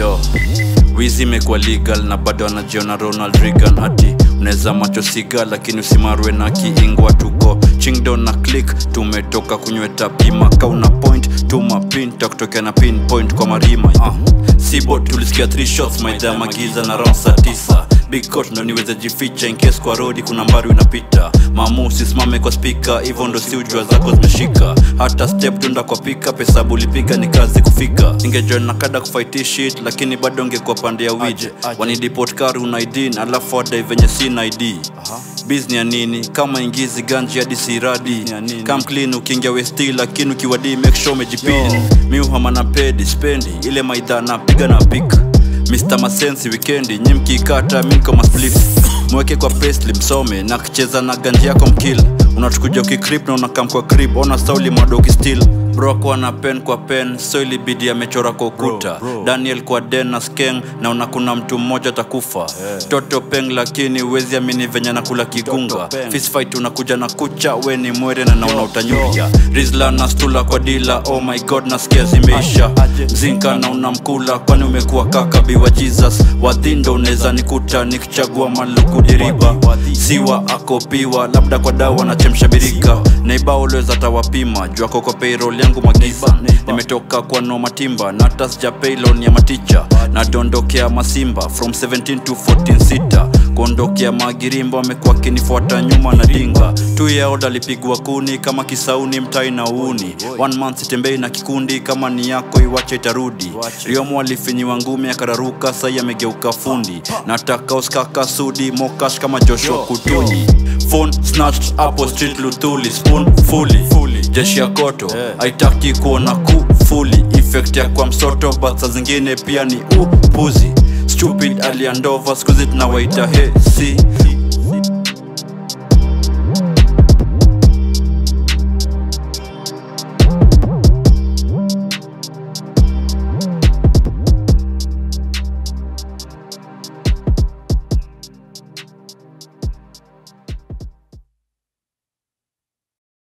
yo wizi imekuwa legal na bado anajiona ronald reagan ati unaweza macho siga lakini usimarwe na kiingwa tuko chingdo na click tumetoka kunyweta pima kauna point tuma pin takutokea na pinpoint kwa marima uh. sibo tulisikia 3 shots maidha magiza na round saa tisa big court ndo niweze jificha in case kwa rodi kuna mbari unapita mamu usisimame kwa spika hivyo ndo si ujua zako zimeshika hata step tunda kwa pika pesa bulipiga ni kazi kufika ingejoin na kada kufight shit lakini bado ngekuwa pande ya wije wanidipot kari una id alafu adai venye sina id bizni ya nini kama ingizi ganji hadi siradi kam clean ukiingia westi lakini ukiwadi make sure umejipini miuhama na pedi spendi ile maidha napiga na pika Mr. Masensi wikendi nyi mkikata miko masplif mweke kwa pastry msome na kicheza na ganji yako mkil unatukuja ukikrip na unakam kwa krip ona sauli madoki still bro kwa na pen kwa pen so ilibidi amechora kwa ukuta daniel kwa den na skeng naona kuna mtu mmoja atakufa yeah. toto peng lakini uwezi amini venye nakula kigunga fistfight unakuja na kucha we ni mwere na naona utanyuria rizla na stula kwa dila oh my god nasikia zimeisha zinka na unamkula kwani umekuwa kaka biwa jesus wadhindo unaweza nikuta nikichagua maluku diriba siwa akopiwa labda kwa dawa na chemsha birika neiba ulweza tawapima juu ako kwa payroll yangu magiza nimetoka kwa no matimba na hata sija paylon ya maticha nadondokea masimba from 17 to 14 sita kuondokea magirimbo amekuwa akinifuata nyuma na dinga tu yaoda alipigwa kuni kama kisauni mtai na uuni one month sitembei na kikundi kama ni yako iwache itarudi riomo alifinyiwa ngumi akararuka sai amegeuka fundi nataka uskaka sudi mokash kama joshua kutunyi phone snatched hapo street luthuli spoon fully jeshi ya koto haitaki kuona kufuli effect ya kwa msoto but saa zingine pia ni upuzi stupid aliandova skuzi tunawaita hesi